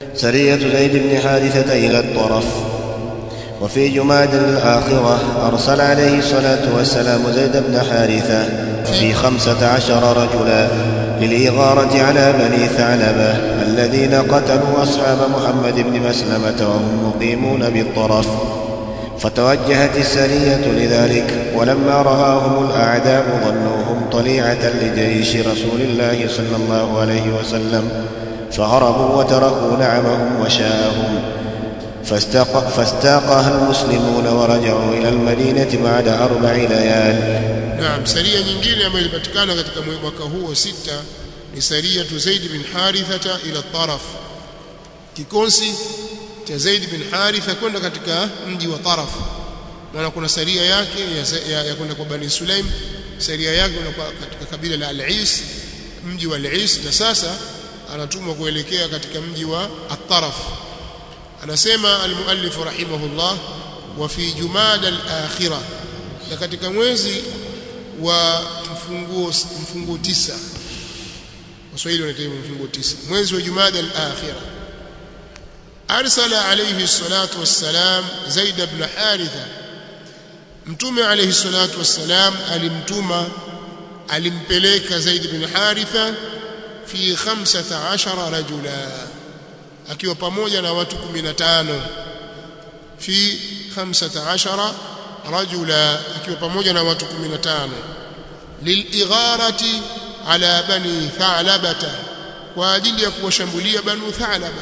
سرية زيد بن حارثة إلى الطرف وفي جماد الآخرة أرسل عليه الصلاة والسلام زيد بن حارثة في خمسة عشر رجلا للإغارة على بني ثعلبة الذين قتلوا أصحاب محمد بن مسلمة وهم مقيمون بالطرف فتوجهت السرية لذلك ولما رآهم الأعداء ظنوهم طليعة لجيش رسول الله صلى الله عليه وسلم فهربوا وتركوا نعمهم وشاءهم فاستاق فاستاقها المسلمون ورجعوا إلى المدينة بعد أربع ليال Naam, saria nyingine ambayo ilipatikana katika mwaka huu wa sita ni saria tu Zaid bin Harithata ila Taraf, kikosi cha Zaid bin Haritha kwenda katika mji wa Taraf. Maana kuna saria yake ya, ya, ya kwenda kwa Bani Sulaim, saria yake kwa katika kabila la Al-Is, mji wa Al-Is, na sasa anatumwa kuelekea katika mji wa At-Taraf. Anasema al-muallif rahimahullah, wa fi jumada al-akhirah, na katika mwezi wa mfunguo mfunguo tisa Waswahili wanaita mfunguo tisa mwezi wa Jumada al-akhirah arsala alayhi salatu wassalam Zaid ibn Haritha Mtume alayhi salatu wassalam alimtuma alimpeleka Zaid ibn Haritha fi 15 rajula akiwa pamoja na watu 15 fi 15 rajula akiwa pamoja na watu 15 liligharati ala bani thalabata kwa ajili ya kuwashambulia banu thalaba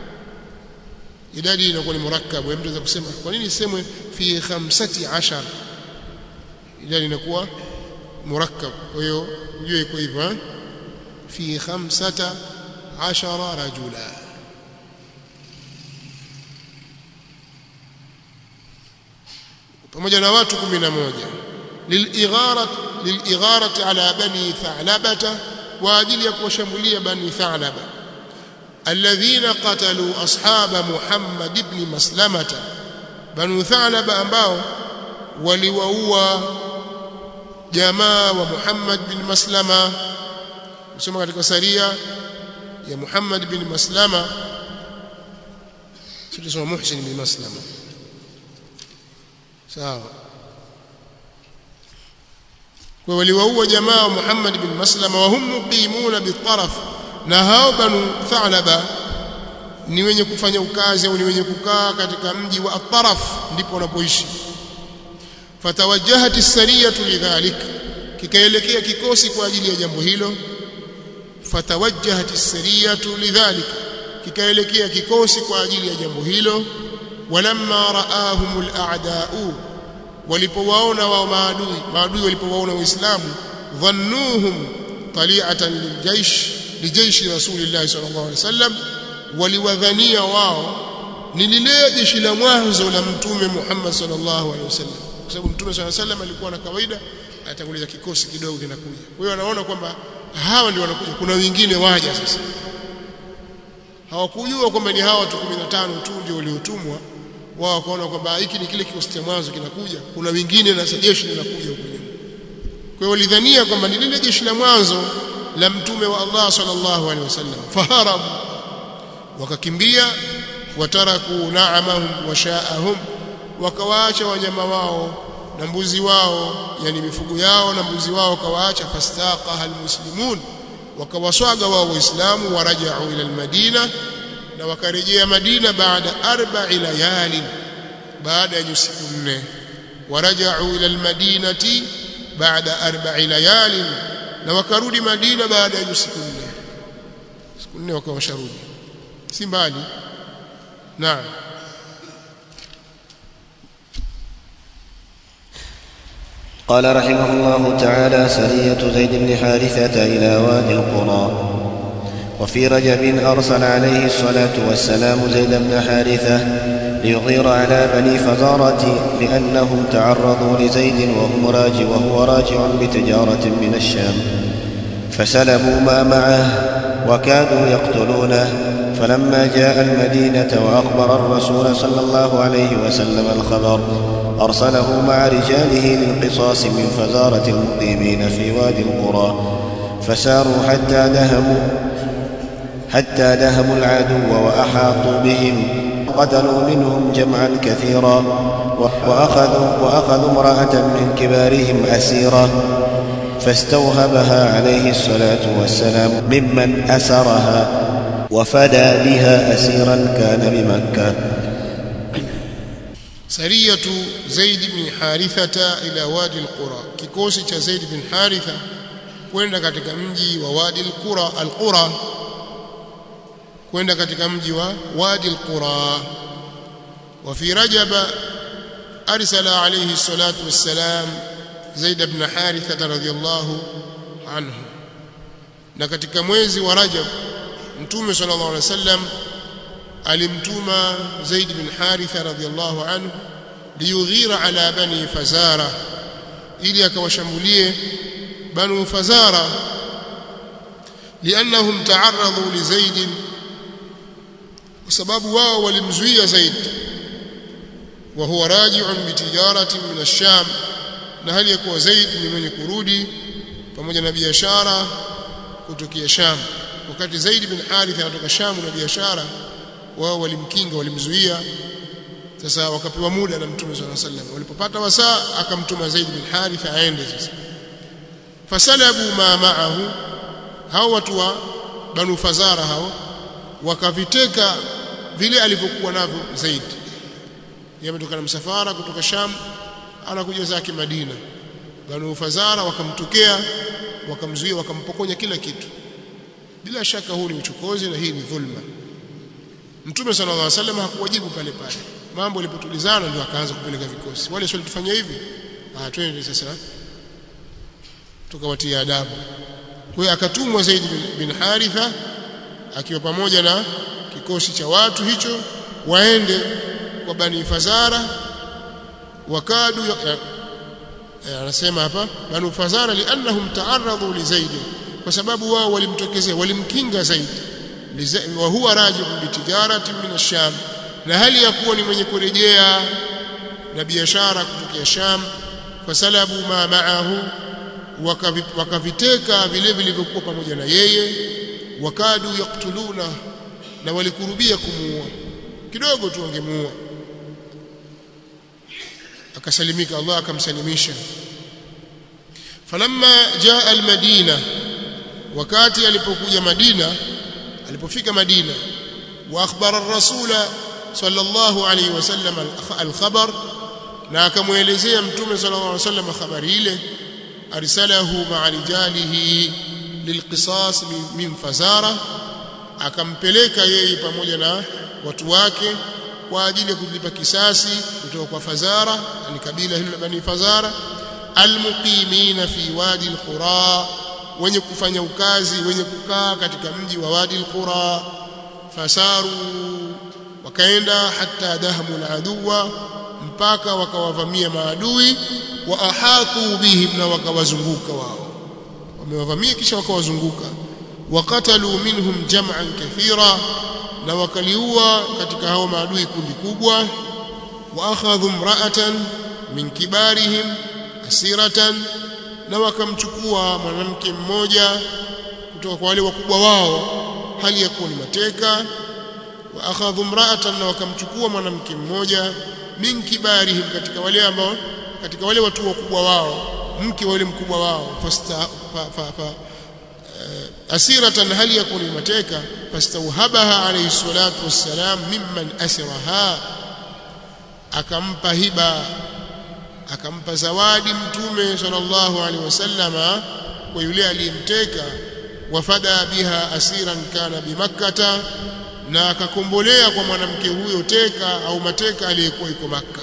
idadi inakuwa ni murakkabu mtu anaweza kusema kwa nini isemwe fi 15 idadi inakuwa murakkab kwa hiyo ujue iko hivyo fi 15 rajula pamoja na watu 11 liligharat liligharat ala bani tha'labata kwa ajili ya kuwashambulia bani tha'laba alladhina qatalu ashaba muhammad ibn maslamata banu tha'laba ambao waliwaua jamaa wa muhammad bin maslama kusoma katika saria ya muhammad bin maslama sio muhsin bin maslama sawa kwa waliwaua jamaa wa Muhammad bin Maslama wa hum muqimuna bitaraf na hao banu Thalaba ni wenye kufanya ukazi au ni wenye kukaa katika mji wa At-Taraf ndipo wanapoishi fatawajjahat as-sariyatu lidhalik kikaelekea kikosi kwa ajili ya jambo hilo fatawajjahat as-sariyatu lidhalik kikaelekea kikosi kwa ajili ya jambo hilo walamma raahumul a'da'u walipowaona wao maadui maadui walipowaona waislamu dhannuhum tali'atan liljaysh lijayshi rasulillah sallallahu alaihi wasallam waliwadhania wao ni lile jeshi la mwanzo la mtume Muhammad sallallahu alaihi wasallam kwa sababu mtume sallallahu alaihi wasallam alikuwa na kawaida atanguliza kikosi kidogo kinakuja kwa hiyo anaona kwamba hawa ndio wanakuja kuna wengine waja sasa hawakujua kwamba ni hawa watu 15 tu ndio waliotumwa wao wakaona kwamba hiki ni kile kikosi cha mwanzo kinakuja kuna wengine na jeshi linakuja huko nyuma kwa hiyo walidhania kwamba ni lile jeshi la mwanzo la mtume wa Allah sallallahu alaihi wasallam faharabu wakakimbia wataraku na'amahum wa sha'ahum wakawaacha wanyama wao na mbuzi wao yani mifugo yao na mbuzi wao kawaacha fastaqaha almuslimun wakawaswaga wao waislamu warajau ila almadina na wakarejea Madina baada arba'i layalin baada ya siku nne warajau ila almadinati baada arba'i layalin na wakarudi Madina baada ya siku nne siku nne wakawa washarudi si mbali naam قال رحمه الله تعالى سرية زيد بن حارثة إلى وادي القرى وفي رجب أرسل عليه الصلاة والسلام زيد بن حارثة ليغير على بني فزارة لأنهم تعرضوا لزيد وهم راجع وهو راجع بتجارة من الشام فسلبوا ما معه وكادوا يقتلونه فلما جاء المدينة وأخبر الرسول صلى الله عليه وسلم الخبر أرسله مع رجاله للقصاص من فزارة المقيمين في وادي القرى فساروا حتى دهموا حتى دهموا العدو وأحاطوا بهم قتلوا منهم جمعا كثيرا وأخذوا, وأخذوا امرأة من كبارهم أسيرة فاستوهبها عليه الصلاة والسلام ممن أسرها وفدى بها أسيرا كان بمكة سرية زيد بن حارثة إلى وادي القرى kikosi cha Zaid bin Haritha kwenda katika mji wa Wadi al-Qura al-Qura kwenda katika mji wa Wadi al-Qura wa fi Rajab arsala alayhi salatu wassalam Zaid ibn Haritha radhiyallahu anhu na katika mwezi wa Rajab Mtume sallallahu alaihi wasallam alimtuma Zaid bin Haritha radhiyallahu anhu liyughira ala bani Fazara ili akawashambulie banu Fazara liannahum ta'arradu li Zaid kwa sababu wao walimzuia Zaid wa huwa raji'un bi tijaratin min ash-Sham na hali ya kuwa Zaid ni mwenye kurudi pamoja na biashara kutokea Sham wakati Zaid bin Harith anatoka Sham na biashara wao walimkinga walimzuia sasa wakapewa muda na Mtume صلى الله عليه وسلم walipopata wasaa akamtuma Zaid bin Harith aende sasa fasalabu ma ma'ahu hao watu wa Banu Fazara hao wakaviteka vile alivyokuwa navyo Zaid yametoka na msafara kutoka Sham anakuja zake Madina Banu Fazara wakamtokea wakamzuia wakampokonya kila kitu bila shaka huu ni uchokozi na hii ni dhulma Mtume sallallahu alaihi wasallam hakuwajibu pale pale mambo yalipotulizana ndio akaanza kupeleka vikosi wale sio tufanya hivi ah twende sasa tukawatia adabu kwa hiyo akatumwa Zaid bin Haritha akiwa pamoja na kikosi cha watu hicho waende kwa Bani Fazara wakadu anasema hapa Banu Fazara liannahum ta'arradu li Zaid kwa sababu wao walimtokezea walimkinga Zaid wa huwa rajibun bitijaratin min ash-Sham na hali ya kuwa ni mwenye kurejea na biashara kutokea Sham fasalabu ma ma'ahu wakaviteka vile vilivyokuwa pamoja na yeye wakadu yaktuluna na walikurubia kumuua kidogo tu wangemuua akasalimika Allah akamsalimisha falamma jaa almadina wakati alipokuja Madina alipofika Madina wa akhbara ar-rasula sallallahu alayhi wasallam al-khabar na akamuelezea mtume sallallahu alayhi wasallam habari ile arsalahu ma'a rijalihi lilqisas min fazara akampeleka yeye pamoja na watu wake kwa ajili ya kulipa kisasi kutoka kwa fazara ni kabila hilo la bani fazara almuqimina fi wadi alqura wenye kufanya ukazi wenye kukaa katika mji wa wadi alqura fasaru wakaenda hata dahmu aladuwa mpaka wakawavamia maadui wa ahatu bihim na wakawazunguka wao wamewavamia kisha wakawazunguka wakatalu minhum jam'an kathira na wakaliua katika hao maadui kundi kubwa wa akhadhu imra'atan min kibarihim asiratan na wakamchukua mwanamke mmoja kutoka kwa wale wakubwa wao hali ya kuwa ni mateka wa akhadhu imra'atan na wakamchukua mwanamke mmoja min kibarihim katika wale ambao katika wale watu wakubwa wao mke wa yule mkubwa wao fasta fa, fa, fa, uh, asiratan hali ya kuwa ni mateka fastauhabaha alayhi salatu wassalam mimman asiraha akampa hiba akampa zawadi mtume sallallahu alaihi wasallama kwa yule aliyemteka wafada biha asiran kana bimakkata na akakombolea kwa mwanamke huyo teka au mateka aliyekuwa yuko makka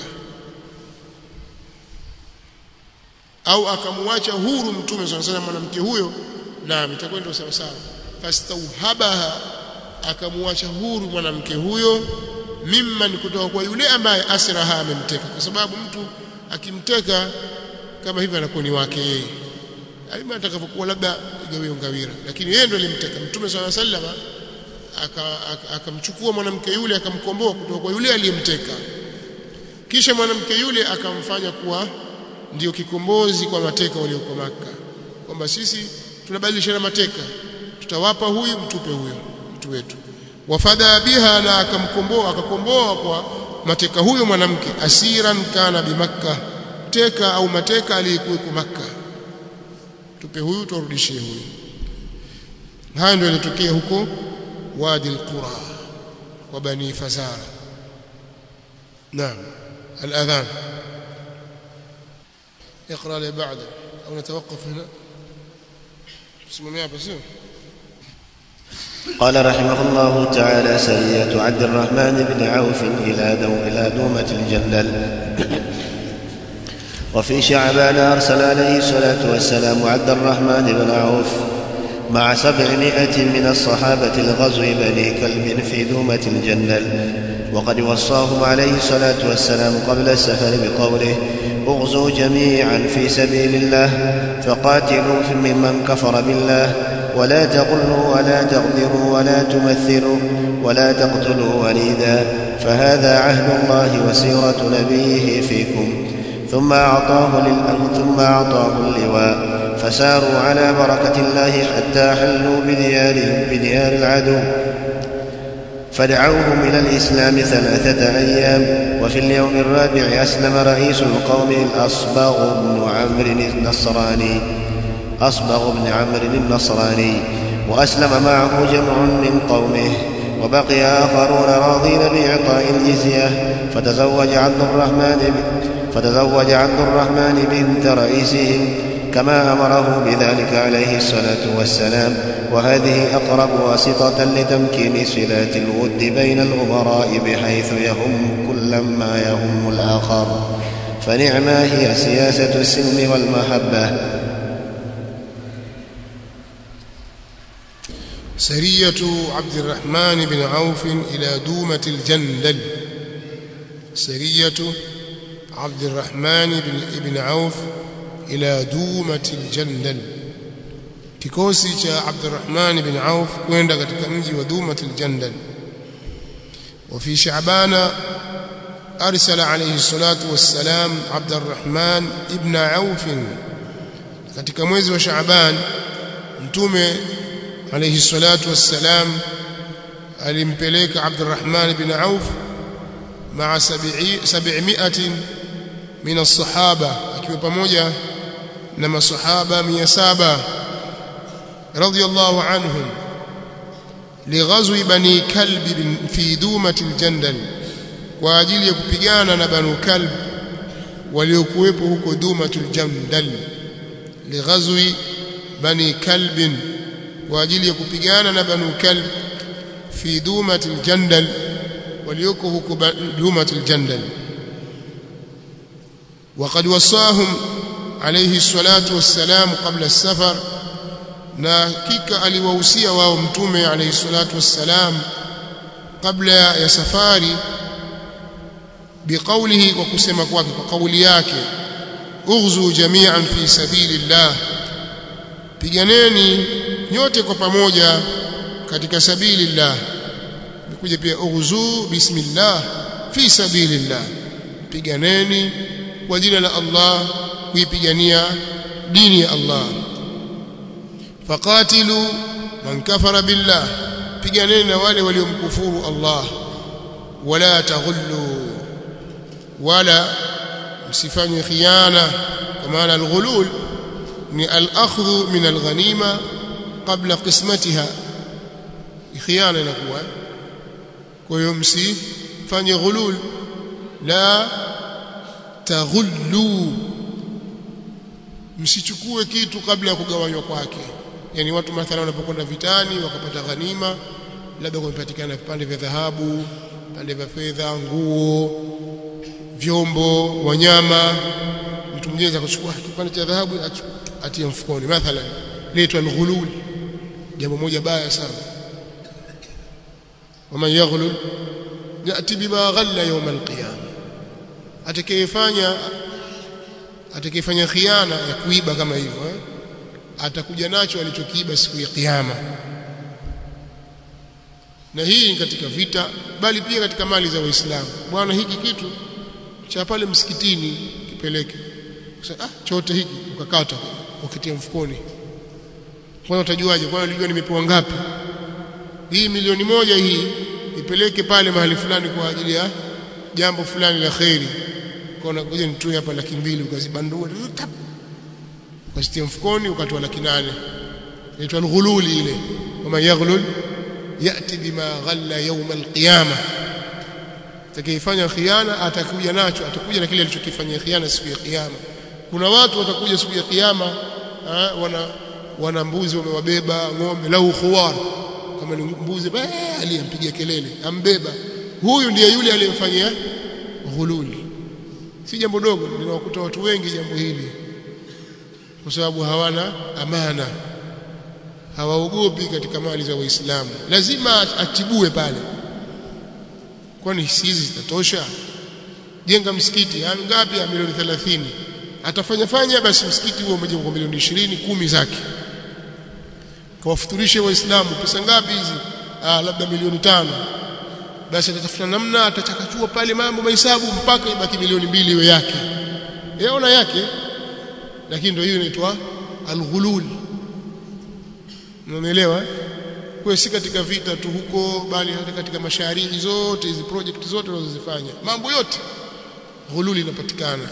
au akamwacha huru mtume sallallahu alaihi wasallam mwanamke huyo naam itakuwa ndio sawa sawa fastauhabaha akamwacha huru mwanamke huyo mimman kutoka kwa yule ambaye asraha amemteka kwa sababu mtu akimteka kama hivyo anakuwa ni wake yeye alima atakapokuwa labda igawio ngawira lakini yeye ndo alimteka mtume swalla sallama akamchukua mwanamke yule akamkomboa kutoka kwa yule aliyemteka kisha mwanamke yule akamfanya kuwa ndiyo kikombozi kwa mateka walioko maka kwamba sisi tunabadilishana mateka tutawapa huyu mtupe huyo watu wetu wafadha biha na akamkomboa akakomboa kwa mateka huyo mwanamke asiran kana bimakka teka au mateka aliyekuwa makka tupe huyu turudishie huyu haya ndio yalitokea huko wadi alqura wa bani fazara naam الاذان اقرا لي بعد او نتوقف هنا اسمه بس قال رحمه الله تعالى سرية عبد الرحمن بن عوف إلى دو إلى دومة الجندل وفي شعبان أرسل عليه الصلاة والسلام عبد الرحمن بن عوف مع سبعمائة من الصحابة الغزو بني كلب في دومة الجندل وقد وصاهم عليه الصلاة والسلام قبل السفر بقوله اغزوا جميعا في سبيل الله فقاتلوا ممن كفر بالله ولا تغلوا ولا تغدروا ولا تمثلوا ولا تقتلوا وليدا فهذا عهد الله وسيرة نبيه فيكم ثم أعطاه للأمر ثم أعطاه اللواء فساروا على بركة الله حتى حلوا بديارهم بديار العدو فدعوهم إلى الإسلام ثلاثة أيام وفي اليوم الرابع أسلم رئيس القوم الأصبغ بن عمرو النصراني أصبغ بن عمرو النصراني وأسلم معه جمع من قومه وبقي آخرون راضين بإعطاء الجزية فتزوج عبد الرحمن فتزوج عبد الرحمن بنت رئيسهم كما امره بذلك عليه الصلاه والسلام وهذه اقرب واسطه لتمكين صلات الود بين الامراء بحيث يهم كل ما يهم الاخر فنعما هي سياسه السلم والمحبه سرية عبد الرحمن بن عوف إلى دومة الجندل سرية عبد الرحمن بن ابن عوف ila dumati aljandal kikosi cha Abdurrahman bin Auf kwenda katika mji wa Dumati aljandal wa fi Sha'bana arsala alayhi salatu wassalam Abdurrahman ibn Auf katika mwezi wa Sha'ban mtume alayhi salatu wassalam alimpeleka Abdurrahman bin Auf maa 700 min as-sahaba akiwa pamoja na masahaba 700 radiyallahu anhum lighazwi bani kalb fi dumati aljandal kwa ajili ya kupigana na banu kalb waliokuwepo huko dumatul jandal lighazwi bani kalb kwa ajili ya kupigana na banu kalb fi dumatil jandal walioko huko dumatil jandal وقد وصاهم عليه الصلاة والسلام قبل السفر na hakika aliwahusia wao mtume alayhi salatu wassalam kabla ya safari biqaulihi kwa kusema kwake kwa kauli yake ughzu jami'an fi sabilillah piganeni nyote kwa pamoja katika sabilillah nikuja pia ughzu bismillah fi sabilillah piganeni kwa jina la Allah kuipigania dini ya Allah faqatilu man kafara billah piganeni na wale waliomkufuru Allah wala taghullu wala msifanye khiana kwa maana alghulul ni al-akhdhu min al-ghanima qabla qismatiha khiana inakuwa kwa hiyo msifanye ghulul la taghullu msichukue kitu kabla ya kugawanywa kwake yani watu mathalan wanapokwenda vitani wakapata ghanima labda kumepatikana vipande vya dhahabu vipande vya fedha nguo vyombo wanyama mtu mwingine akachukua kipande cha dhahabu atie mfukoni mathalan leitwa alghulul jambo moja baya sana waman yaghlul yati bima ghalla yawm alqiyama atakayefanya atakayefanya khiana ya kuiba kama hivyo eh? atakuja nacho alichokiiba siku ya kiyama na hii ni katika vita bali pia katika mali za waislamu bwana hiki kitu cha pale msikitini kipeleke ah chote hiki ukakata ukitia mfukoni kwanza utajuaje kwanza unajua nimepewa ngapi hii milioni moja hii ipeleke pale mahali fulani kwa ajili ya jambo fulani la kheri ukaona ngoja nitoe hapa laki mbili ukazibandua ukazitia mfukoni ukatoa laki nane inaitwa alghululi ile wama yaghlul yati bima ghalla yawm alqiyama atakayefanya khiana atakuja nacho atakuja na kile alichokifanyia khiana siku ya kiyama kuna watu watakuja siku ya kiyama wana wana mbuzi wamewabeba ng'ombe lau khuwar kama ni mbuzi aliyempigia kelele ambeba huyu ndiye yule aliyemfanyia ghululi si jambo dogo linawakuta watu wengi jambo hili kwa sababu hawana amana hawaogopi katika mali za waislamu lazima atibue pale kwani hizi zitatosha jenga msikiti ngapi ya milioni 30 atafanya fanya basi msikiti huo umejengwa kwa milioni 20 kumi zake kawafuturishe waislamu pesa ngapi hizi ah labda milioni tano basi atatafuta namna atachakachua pale mambo mahesabu mpaka ibaki milioni mbili iwe yake yaona yake lakini ndio hiyo inaitwa alghulul unaelewa kwa si katika vita tu huko bali hata katika mashariki zote hizi project zote wanazozifanya mambo yote ghululi inapatikana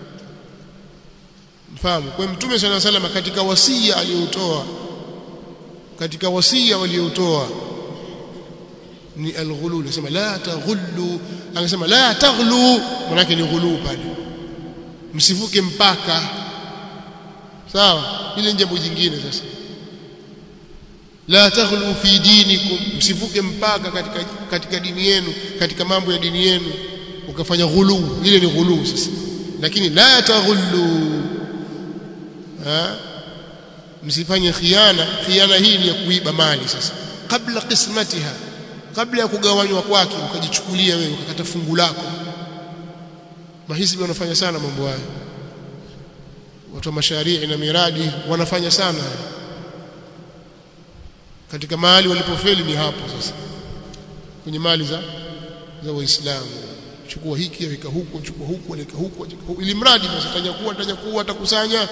mfahamu kwa mtume sana salama katika wasia aliyoutoa katika wasia waliotoa ni alghulul anasema la taghullu anasema la taghlu manake ni ghulu pale msivuke mpaka sawa ile ni jambo jingine sasa la taghlu fi dinikum msivuke mpaka katika katika dini yenu katika mambo ya dini yenu ukafanya ghulu ile ni ghulu sasa lakini la taghullu ha msifanye khiana khiana hii ni ya kuiba mali sasa kabla qismatiha kabla ya kugawanywa kwake ukajichukulia wewe ukakata fungu lako mahisibi wanafanya sana mambo haya watu wa masharii na miradi wanafanya sana katika mahali walipofeli ni hapo sasa kwenye mali za za waislamu chukua hiki weka huko chukua huko weka huko ili mradi basi atajakuwa atajakuwa atakusanya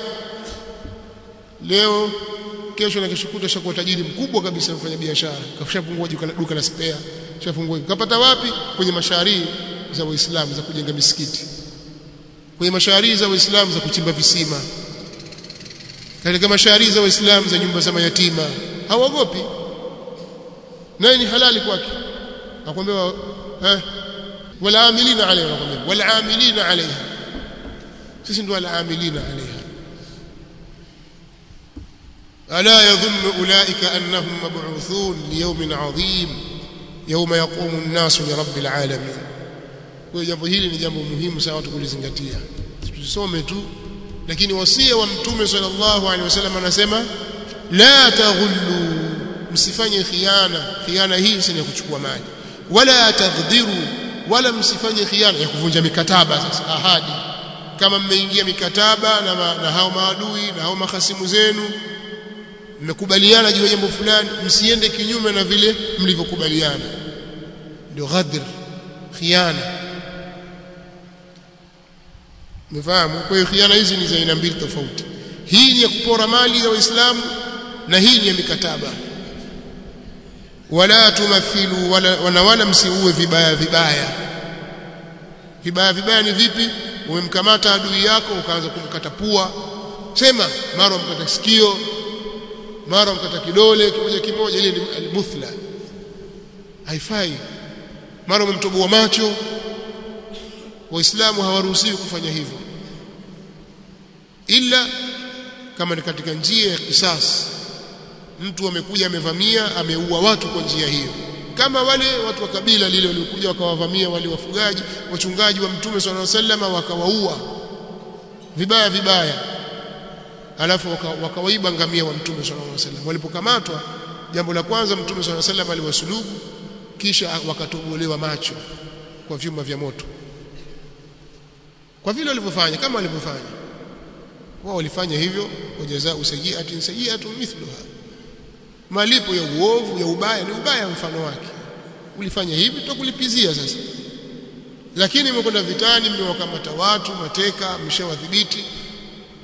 leo kesho na kesho kutwa shakuwa tajiri mkubwa kabisa mfanya biashara kashafungua duka la spare kashafungua kapata wapi kwenye masharii za waislamu za kujenga misikiti kwenye masharii za waislamu za kuchimba visima katika masharii za waislamu za nyumba za mayatima hawaogopi naye ni halali kwake akwambia eh wala amilina alaiha akwambia wala amilina alaiha sisi ndio wala amilina alaiha ألا يظن أولئك أنهم مبعوثون ليوم عظيم يوم يقوم الناس لرب العالمين kwa jambo hili ni jambo muhimu sana watu kulizingatia tusome tu lakini wasia wa mtume sallallahu alaihi wasallam anasema la taghullu msifanye khiana khiana hii si ya kuchukua mali wala taghdhiru wala msifanye khiana ya kuvunja mikataba sasa ahadi kama mmeingia mikataba na, ma, na hao maadui na hao mahasimu zenu mmekubaliana juu ya jambo fulani msiende kinyume na vile mlivyokubaliana ndio ghadr khiana mfahamu kwa hiyo khiana hizi ni za aina mbili tofauti hii ni ya kupora mali za waislamu na hii ni ya mikataba wala tumathilu wala wala, wala msiue vibaya vibaya vibaya vibaya ni vipi umemkamata adui yako ukaanza kumkata pua sema mara umkata sikio mara mkata kidole kimoja kimoja ile ni almuthla haifai mara umemtoboa macho waislamu hawaruhusiwi kufanya hivyo ila kama ni katika njia ya kisasi mtu amekuja amevamia ameua watu kwa njia hiyo kama wale watu wa kabila lile waliokuja wakawavamia wale wafugaji wachungaji wa mtume swalla sallam wakawaua vibaya vibaya alafu wakawaiba waka ngamia wa mtume sallallahu alaihi wasallam walipokamatwa jambo la kwanza mtume sallallahu alaihi wasallam aliwasulubu kisha wakatobolewa macho kwa vyuma vya moto kwa vile walivyofanya kama walivyofanya wao walifanya hivyo wajazaa sayyi'atin sayyi'atun mithluha malipo ya uovu ya ubaya ni ubaya mfano wake ulifanya hivi tutakulipizia sasa lakini mmekwenda vitani mmewakamata watu mateka mshawadhibiti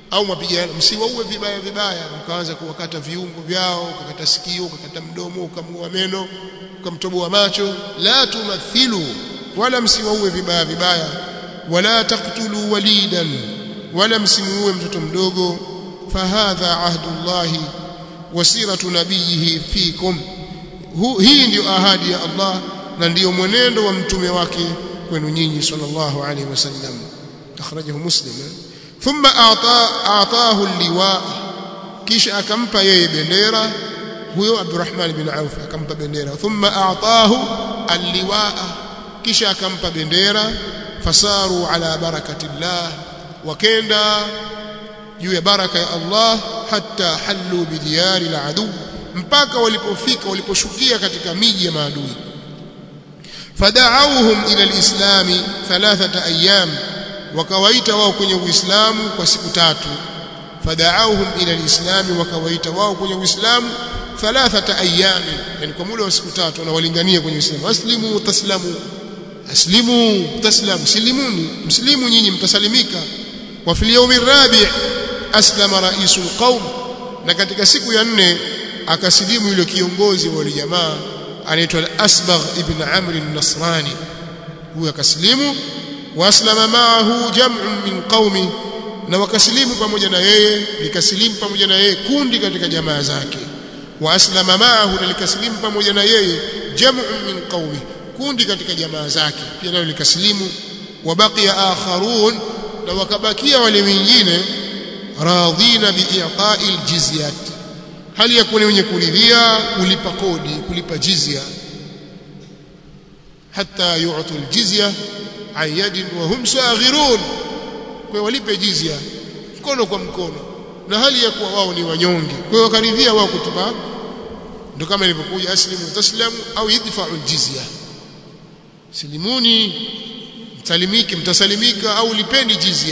au mapigano msiwaue vibaya vibaya mkaanza kuwakata viungo vyao ukakata sikio ukakata mdomo ukamng'oa meno ukamtoboa macho la tumathilu wala msiwaue vibaya vibaya wala taqtulu walidan wala msimuue mtoto mdogo fahadha ahdullahi wasiratu nabiyihi fikum hii ndiyo ahadi ya Allah na ndiyo mwenendo wa mtume wake kwenu nyinyi sallallahu alaihi wasallam akhrajahu muslim thumma a'tahu liwa kisha akampa yeye bendera huyo Abdurrahman bin Auf akampa bendera thumma a'tahu alliwa kisha akampa bendera fasaru ala barakatillah wakenda juu ya baraka ya Allah hatta hallu bidiyari aladu mpaka walipofika waliposhukia katika miji ya maadui fada'awhum ila alislami thalathata ayyam wakawaita wao kwenye uislamu kwa siku tatu fada'awhum ila alislami wakawaita wao kwenye uislamu thalathata ayyam yani kwa muda wa siku tatu na walingania kwenye uislamu aslimu taslamu aslimu taslamu silimuni mslimu nyinyi mtasalimika wa fil yawmi rabi' aslama raisul qaum na katika siku ya nne akasilimu yule kiongozi wa wale jamaa anaitwa al-Asbagh ibn Amr an-Nasrani huyo akasilimu waslama ma'ahu jam'un min qaumi na wakasilimu pamoja na yeye likasilimu pamoja na yeye kundi katika jamaa zake wa aslama ma'ahu na likasilimu pamoja na yeye jam'un min qaumi kundi katika jamaa zake pia nalo likasilimu wa baqiya akharun na wakabakia wale wengine radhina bi'iqa'i al-jizyat hali ya kuwa wenye kuridhia kulipa kodi kulipa jizya hatta yu'tu al-jizya an yadin wa hum saghirun kwa walipe jizya mkono kwa mkono na hali ya kuwa wao ni wanyonge kwa hiyo wakaridhia wao kutupa ndio kama ilivyokuja aslimu taslamu au idfa'u al-jizya silimuni mtalimiki mtasalimika au lipeni jizya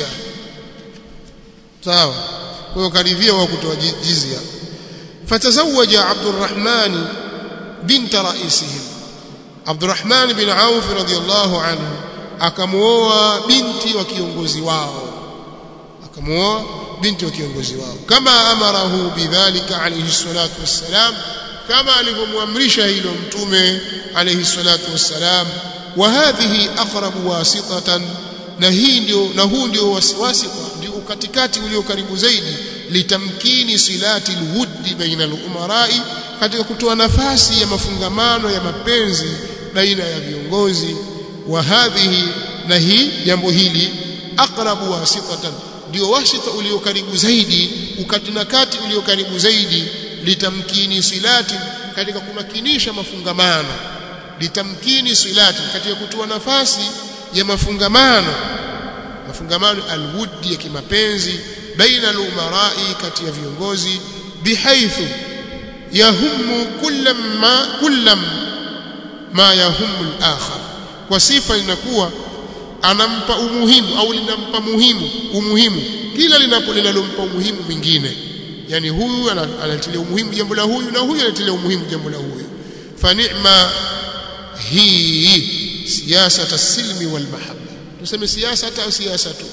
sawa kwa hiyo karidhia wao kutoa jizya فتزوج عبد الرحمن بنت رئيسهم عبد الرحمن بن عوف رضي الله عنه akamuoa binti wa kiongozi wao akamuoa binti wa kiongozi wao kama amarahu bidhalika alayhi salatu wassalam kama alivyomwamrisha hilo mtume alayhi salatu wassalam wa hadhihi aqrabu wasitatan na hii ndio na huu ndio wasita ndio katikati ulio karibu zaidi litamkini silati alwuddi baina alumarai katika kutoa nafasi ya mafungamano ya mapenzi baina ya viongozi wa hadhihi na hii jambo hili aqrabu wasitatan ndio wasita ulio karibu zaidi ukati na kati ulio karibu zaidi litamkini silati katika kumakinisha mafungamano litamkini silati katika kutoa nafasi ya mafungamano mafungamano alwuddi ya kimapenzi baina alumarai kati ya viongozi bihaithu yahumu kullam ma kullam ma yahumu al-akhar kwa sifa inakuwa anampa umuhimu au linampa muhimu umuhimu kila linapo linalompa umuhimu mwingine yani huyu anatilia umuhimu jambo la huyu na huyu anatilia umuhimu jambo la huyu fa ni'ma hii siasa tasilmi wal mahabba tuseme siasa au siasa tu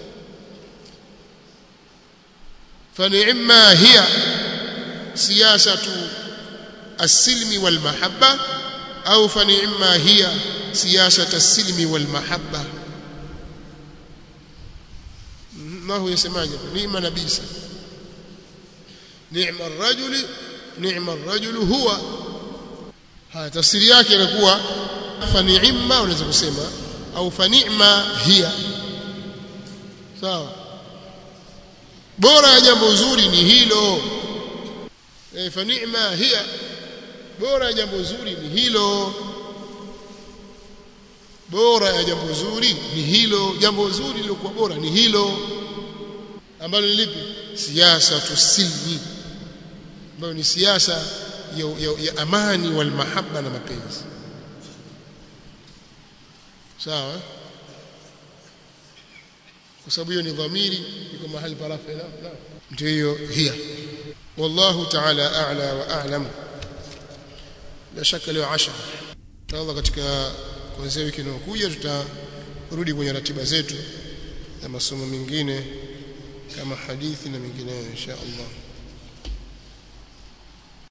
فنعما هي سياسة السلم والمحبة أو فنعما هي سياسة السلم والمحبة ما هو يسمى نعم نبيسة نعم الرجل نعم الرجل هو ها تفسير yake inakuwa fani'ma unaweza kusema au fani'ma hiya sawa bora ya jambo zuri ni hilo e, fa ni'ma hiya bora ya jambo zuri ni hilo bora ya jambo zuri ni hilo jambo zuri lilokuwa bora ni hilo ambalo ni lipi siasa tusilmi ambayo ni siasa ya, ya, ya amani wal mahabba na mapenzi sawa kwa sababu hiyo ni dhamiri iko mahali pa rafa la ndio hiyo hiya wallahu ta'ala a'la wa a'lam la shaka leo 10 inshallah katika kuanzia wiki inayokuja tutarudi kwenye ratiba zetu na masomo mengine kama hadithi na mengineyo insha Allah